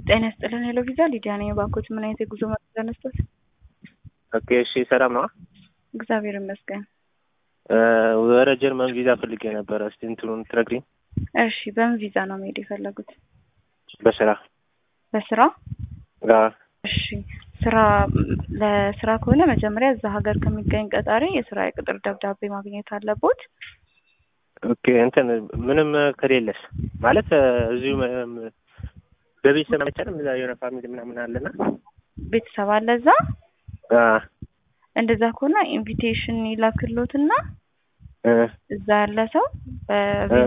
ጤና ይስጥልን ሄሎ ቪዛ ሊዲያ ነኝ። እባክዎት ምን አይነት የጉዞ መረጃ ነስቶት? ኦኬ እሺ፣ ሰላም ነው። እግዚአብሔር ይመስገን። ወደ ጀርመን ቪዛ ፈልጌ ነበረ። እስቲ እንትኑን ትነግሪኝ? እሺ፣ በምን ቪዛ ነው መሄድ የፈለጉት? በስራ በስራ? አዎ። እሺ፣ ስራ ለስራ ከሆነ መጀመሪያ እዛ ሀገር ከሚገኝ ቀጣሪ የስራ የቅጥር ደብዳቤ ማግኘት አለቦት። ኦኬ እንትን ምንም ከሌለስ ማለት እዚሁ በቤተሰብ አይቻልም። እዛ የሆነ ፋሚሊ ምናምን አለና ቤተሰብ አለ እዛ። አ እንደዛ ከሆነ ኢንቪቴሽን ይላክሎትና እ እዛ ያለ ሰው